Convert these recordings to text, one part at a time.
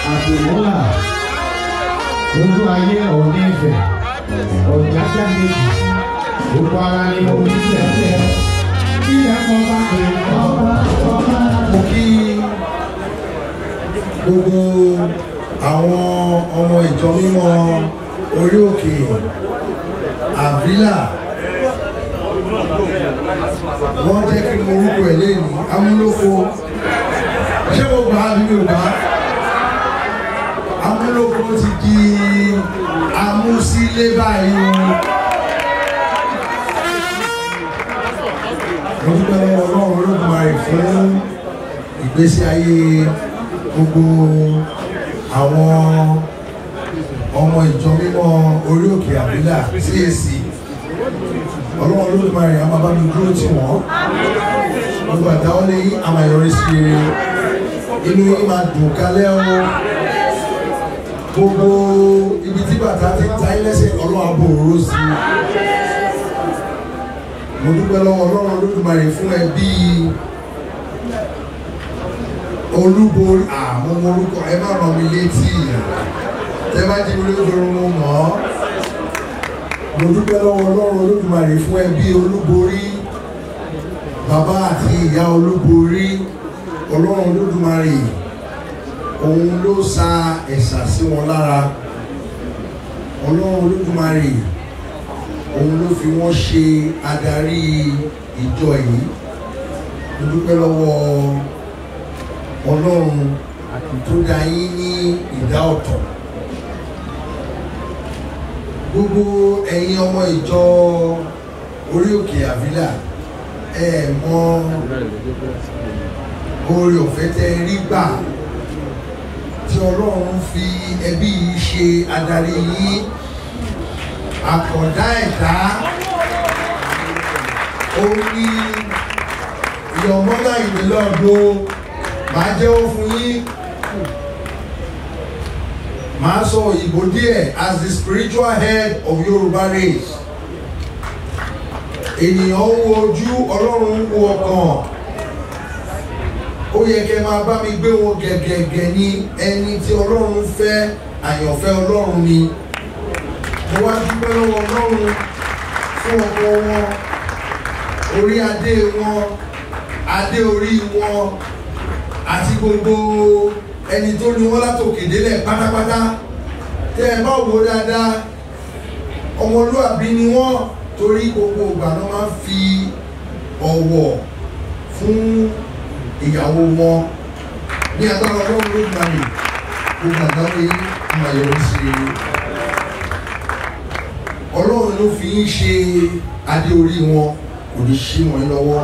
àtìmọ́là ojú ayé òní ìfẹ́ ọ̀jájá méjì gbogbo ara ni omi tẹ̀tẹ̀ kí ẹ kọ́ bá pè ọba ọba. mo kí gbogbo àwọn ọmọ ìjọ mímọ́ orí òkè àbílà wọ́n jẹ́ kí mo orúkọ ẹ̀ lẹ́yìn amúlòkó ṣé mo gbà á bí mi ò gbà á amúlòkó ti di amúsílé báyìí o mo dúpẹ́ lọ́wọ́ ọlọ́run olódùmarè fún ìgbésí ayé gbogbo àwọn ọmọ ìjọ mímọ́ orí òkè àbílà CAC ọlọ́run olódùmarè a máa bá mi dúró tì wọ́n gbogbo àdáwọ́lé yín a máa yọrí sí rere inú yín máa dùn kálẹ̀ o gbogbo ibi tí bàtà ti ta yín lẹ́sẹ̀ ọlọ́run àbò òróró sí i mo dúpẹ́ lọ́wọ́ ọlọ́run olódùmarè fún ẹbí olúborí àmọ́ mo orúkọ ẹ má ràn mí létí tẹ bá jí mi lójú mo mọ̀ ọ́ mo dúpẹ́ lọ́wọ́ ọlọ́run olódùmarè fún ẹbí olúborí bàbá àti ìyá olúborí ọlọ́run olódùmarè òun ló sa ẹ̀sà sí wọn lára ọlọ́run olódùmarè òun ló fi wọ́n ṣe adarí ìjọ yìí mo dúpẹ́ lọ́wọ́ ọlọ́run tó dá yín ní ìdá ọ̀tọ̀ gbogbo ẹ̀yin ọmọ ìjọ orí òkè àvílà ẹ mọ oore ọ̀fẹ́ tẹ rí gbà tí ọlọ́run fi ẹbí yìí ṣe adarí yín àkàndá ẹ̀dá ó ní ìyọ̀mọ́lá ìdílọ́gbọ́ máa jẹ́wọ́ fún yín máa sọ òyìnbó díẹ̀ as the spiritual head of Yorùbá race ènìyàn ń wo ojú ọlọ́run ń wo ọkàn ó yẹ kẹ́ máa bá mi gbé wọn gẹ̀gẹ̀gẹ̀ ní ẹni tí ọlọ́run fẹ́ àyànfẹ́ ọlọ́run ni mo wá dúpẹ́ lọ́wọ́ ọlọ́run fún ọkọ wọn orí adé wọn adé orí wọn àti gbogbo ẹni tó ní wọn látòkè délẹ̀ pátápátá tẹ́ ẹ bá wò dáadáa ọmọlúàbí ni wọ́n torí gbogbo ìgbà náà máa ń fi ọ̀wọ̀ fún ìyàwó wọn ní agbára ọlọ́run ló gbà mí gbogbo àgbáwé máa yọrí sí i ọlọ́run ló fi ń ṣe adé orí wọn kò ní ṣí wọn lọ́wọ́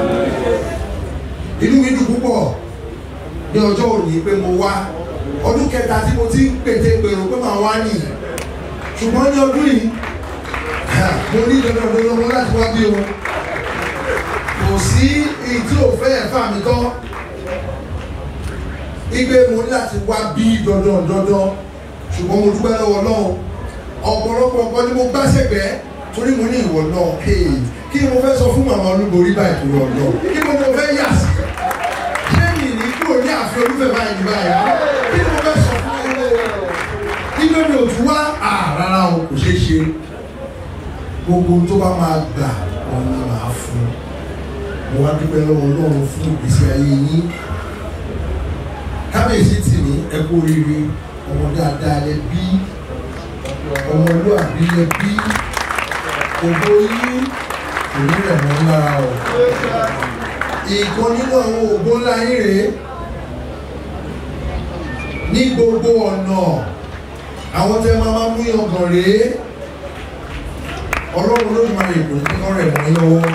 inú mi dùn púpọ̀ ní ọjọ́ òní pé mo wá ọdún kẹta tí mo ti ń pète gbèrò pé màá wá nì ṣùgbọ́n ní ọdún yìí mo ní dandan dandan mo láti wá bí o kò sí èyí tí ò fẹ́ ẹ̀fà mi tán igbe mo ní láti wá bí dandan dandan ṣùgbọ́n mo dúpẹ́ lọ́wọ́ Ọlọ́run ọ̀pọ̀lọpọ̀ ọ̀pọ̀ ni mo gbá sẹ́gbẹ́ torí mo ní ìwọ náà kí ni mo fẹ́ sọ fún màmá olúborí báyìí tó lọ lọ kí ni mo fẹ́ yà sí ṣé mi ní kúrò ní àfi olúfẹ́ báyìí ní báyìí kí ni mo fẹ́ sọ fún ẹ ilé mi ò tún wá rárá o kò ṣeé ṣe gbogbo tó bá máa gbà wọn ni màá fún mo wá dúpẹ́ lọ́wọ́ Ọlọ́run fún ìgbésí ayé yín kábíyèsí tì mí ẹ kú oríire ọmọ dáadáa lẹ bí ọmọlúwàbí lẹ bí ògbó yín kò ní rẹ̀ mọ́ lára o ìkan nínú àwọn ògbó ńlá yín rèé ní gbogbo ọ̀nà àwọn tẹ máa máa mú yangàn rèé ọlọ́run ló máa rè kò ní kọ́ rẹ̀ mọ́ lọ́wọ́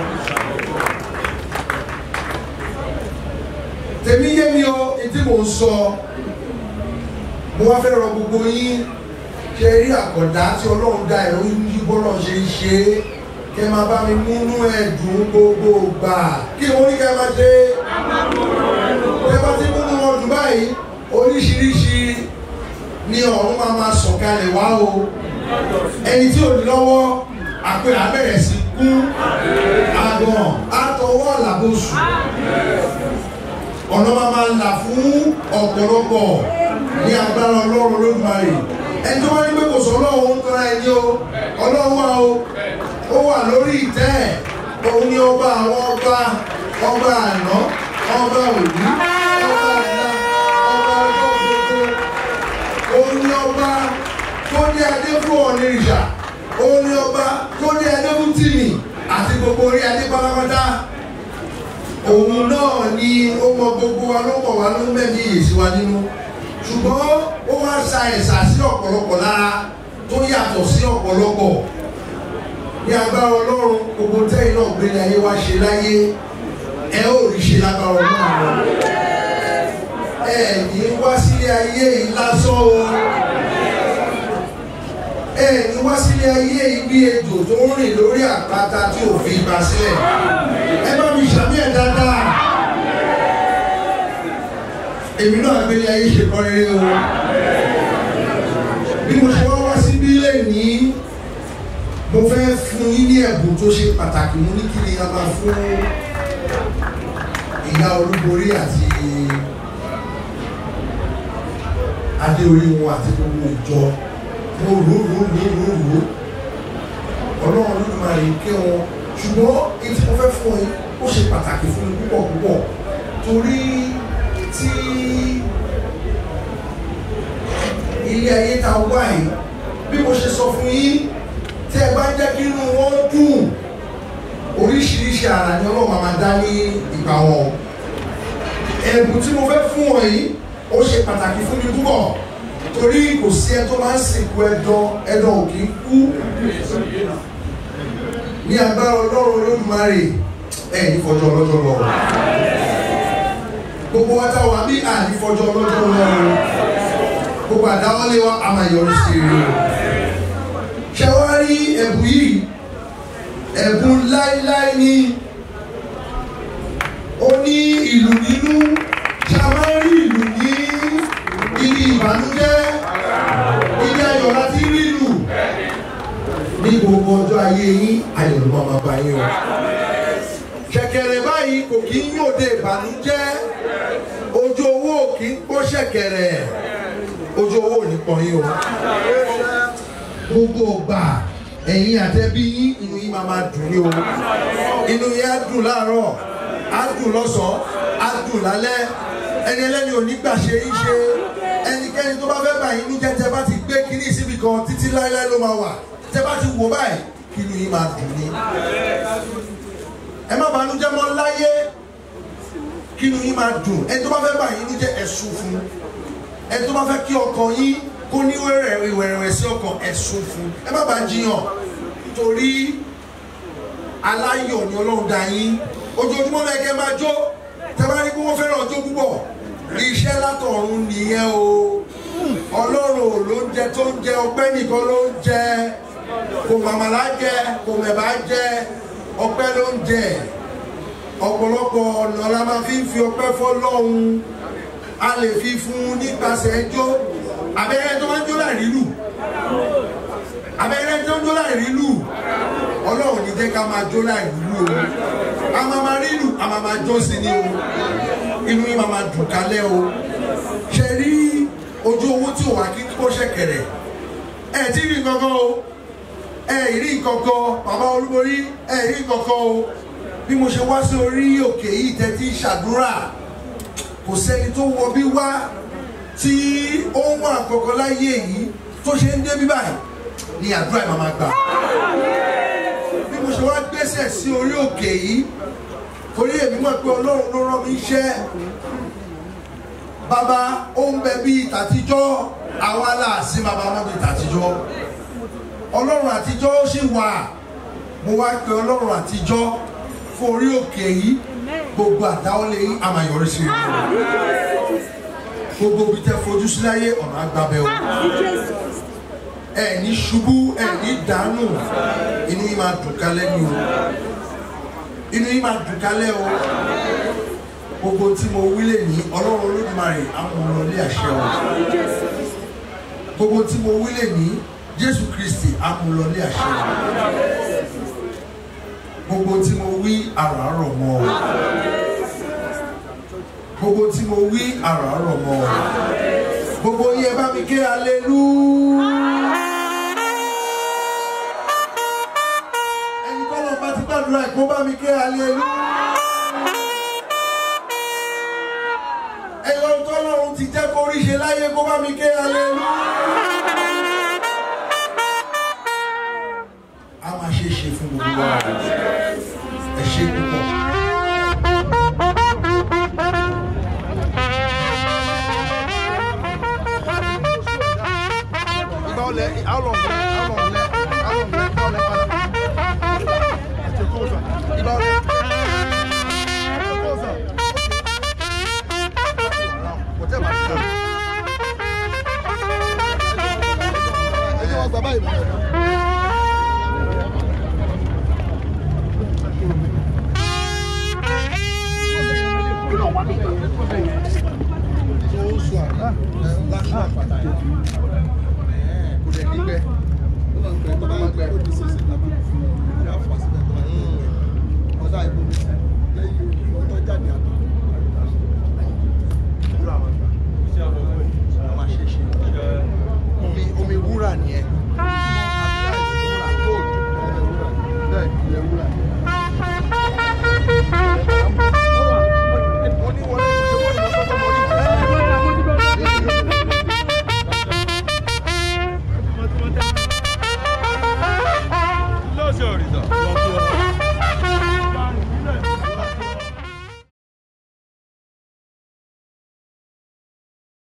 tèmi yé mi o etí mò ń sọ mo wá fẹ́ rọ gbogbo yín ṣe rí àkọ́dá tí ọlọ́run dá ẹ̀rọ yí bọ́lọ̀ ṣe ń ṣe é kẹ máa bá mi múnú ẹ̀dùn gbogbo gbà kí wọ́n ní kẹ máa ṣe kẹ bá ti múnú wọn dùn báyìí oríṣiríṣi ni ọ̀run máa máa sọ̀kalẹ̀ wá o ẹni tí ò ní lọ́wọ́ àpè abẹ́rẹ́ sí kú àgàn àtọwọ́ làbóṣù ọ̀nà máa máa là fún ọ̀pọ̀lọpọ̀ ní agbára ọlọ́run lódùmarè ẹni tó bá ní pé kò sọ ọlọ́run ń tọ́ra ẹni o ọlọ́run wà o ó wà lórí ìtẹ́ ẹ̀ òun ni ọba àwọn ọba ọba àná ọba òní ọba ọ̀la ọba ọjọ́ gbogbo òun ni ọba tó ní adé fún ọ̀nìrìṣà òun ni ọba tó ní adé fún tìmì àti gbogbo orí adé pátápátá òun náà ni ó mọ gbogbo wa ló mọ̀ wá ló ń mẹ́mí ìyèsí wa nínú ṣùgbọ́n ó wá sa ẹ̀sà sí ọ̀pọ̀lọpọ̀ lára tó yàtọ̀ sí ọ̀pọ̀lọpọ̀ ní agbára ọlọ́run gbogbo tẹ́yìn náà gbélé ayé wá ṣe láyé ẹ ó rí ṣe lágbára ọlọ́run ẹ ní wá sílé ayé yìí lásán o ẹ ní wá sílé ayé yìí bí ejò tó ń rìn lórí àpáta tí ò fi ibà sílẹ̀ ẹ bá mi ṣàmì ẹ̀ dáadáa èmi náà gbélé ayé ṣe kọ́ rere o bí mo ṣe wá wá síbí lẹ́nìí mo fẹ́ fún yín ní ẹ̀bùn tó ṣe pàtàkì mo ní kí ni a máa fún ìyá olúborí àti adé orí wọn àti gbogbo ìjọ mo rò rò rò rò rò ọlọ́run ló máa rí kí wọn ṣùgbọ́n èyí tí mo fẹ́ fún yín ó ṣe pàtàkì fún mi púpọ̀ púpọ̀ torí tí ilé ayé ta wá yìí bí mo ṣe sọ fún yín tí ẹ bá jẹ́ kí inú wọn dùn oríṣiríṣi ara ni ọlọ́run máa dá ní ìgbà wọn ẹ̀bùn tí mo fẹ́ fún ọ yìí ó ṣe pàtàkì fún mi púpọ̀ torí kò sí ẹ tó máa ń sìnkú ẹdán ẹdán ò kì í kú ní agbára ọlọ́run olódùmarè ẹ̀ ní fọjọ́ ọlọ́jọ́ lọ gbogbo wa tá wà bí àní fọjọ́ ọlọ́jọ́ lọ gbogbo àdáwọ́lé wa a máa yọrí sí i o ṣe wá rí ẹ̀bùn yìí ẹ̀bùn láíláí ni ó ní ìlú nínú ṣe a máa ń rí ìlú ní ibi ìbànújẹ́ ibi ayọ̀ láti rí ìlú ní gbogbo ọjọ́ ayé yín ayọ̀ ló máa máa bá yín o ṣẹ̀kẹ̀rẹ̀ báyìí kò kí ń yòde ìbànújẹ́ ojú owó kì í pọ́ ṣẹ̀kẹ̀rẹ̀ ojú owó ò ní pọ̀ yín o gbogbo ọgbà ẹ̀yin àtẹ́bí yín inú yín máa máa dùn ní o inú yín á dùn láàárọ̀ á dùn lọ́sàn-án á dùn lálẹ́ ẹni ẹlẹ́ni ò ní gbà ṣe yín ṣe ẹnikẹ́ni tó bá fẹ́ bà yín ní jẹ́ tẹ́ bá ti gbé kíní síbi kan títí láéláé ló máa wà tẹ́ bá ti wò báyìí kí inú yín máa dùn ní. ẹ má bànújẹ́ mọ́ láyé kí inú yín máa dùn ẹni tó bá fẹ́ bà yín ní jẹ́ ẹ̀sùn fún ẹni tó bá fẹ́ kí ọkàn yín kó ní ìwẹ̀rẹ̀wẹ̀sì ọkàn ẹ̀sùn fún ẹ má bàa jiyàn torí aláyọ̀ ni ọlọ́run dá yín ojoojúmọ́ náà kẹ́ máa jó tẹ́ bá ní kí wọ́n fẹ́ràn ọjọ́ púpọ̀ iṣẹ́ látọ̀run nìyẹn o ọlọ́run ò ló ń jẹ tó ń jẹ ọpẹ́ nìkan ló ń jẹ kò màmàlá jẹ kò mẹ̀bá jẹ ọpẹ́ ló ń jẹ ọ̀pọ̀lọpọ̀ ọ̀nà la máa fi ń fi ọpẹ́ fọ́lọ́run a lè fi fún un nípasẹ̀ jó abẹ́rẹ́ tó máa ń jó láì rílù abẹ́rẹ́ tó ń jó láì rílù ọlọ́run ní jẹ́ ká máa jó láì rílù o a máa máa rílù a máa máa jó sí ni o inú yín máa máa dùn kálẹ̀ o ṣe rí ojú owó tí ò wá kí kó ṣẹ̀kẹ̀rẹ̀ ẹ ti rí kankan o ẹ rí kankan bàbá olúborí ẹ rí kankan o bí mo ṣe wá sí orí òkè yìí tẹ́tí ṣàdúrà kò sẹ́ni tó wọ bí wá tí ó ń wà kọ̀ọ̀kan láyé yìí tó ṣe ń dé bí báyìí ni àdúrà ìmọ̀ máa gbà. bí mo ṣe wá gbẹ́sẹ̀ sí orí òkè yìí torí èmi mọ̀ pé ọlọ́run ló rán mi iṣẹ́ bàbá ó ń bẹ bí tàtijọ́ àwa láàsín bàbá wọn bí tàtijọ́ ọlọ́run àtijọ́ ó sì wà mo wá pe ọlọ́run àtijọ́ fún orí òkè yìí gbogbo àdáwọlé yìí a máa yọrí sí i gbogbo bí tẹ fojú sí láyé ọ̀nà àgbàbẹ̀ o ẹ ní ṣubú ẹ ní dànù inú yìí máa dùn kálẹ̀ ni o inú yìí máa dùn kálẹ̀ o gbogbo tí mo wí lè ní ọlọ́run olódùmarè amúnulọ́lé àṣẹ o gbogbo tí mo wí lè ní jésù kristi amúnulọ́lé àṣẹ o gbogbo tí mo wí àràárọ̀ mọ́ o gbogbo tí mo wí àràárọ̀ mọ́ ọ gbogbo yín ẹ bá mi ké alelu. ẹni tọ́lọ́ bá ti gbàdúrà ẹ̀ kó bá mi ké alelu. ẹ̀yọ́ tọ́lọ́run ti jẹ́ kó ríṣe láyé kó bá mi ké alelu. a máa ṣe é ṣe fún gbogbo wa ẹ ṣe púpọ̀. Ìgbà ọlẹ how long lẹ how long lẹ how long lẹ how lẹ padà. Ẹ̀jẹ̀ kó sà. Ìgbà ọlẹ. Ẹ̀jẹ̀ kó sà. Kọ̀tẹ́ bá ti dà. Ẹ̀jẹ̀ wọn gbà báyìí mọ̀. Oṣù àná ẹ̀ láti àpàtà yìí kò dẹ̀ nígbẹ́ ó máa ń gbẹ tó bá ń gbẹ ó di sísè lábà ìyá fà síbẹ̀ tó bá ń gbẹ ọ̀dà ìbò mi sí lẹ́yìn ọjọ́ jáde àtọ̀ wúrà máa gbà wọ́n máa ṣe ṣe omi omi wúrà nìyẹn wúrà gold bẹ́ẹ̀ ilẹ̀ wúrà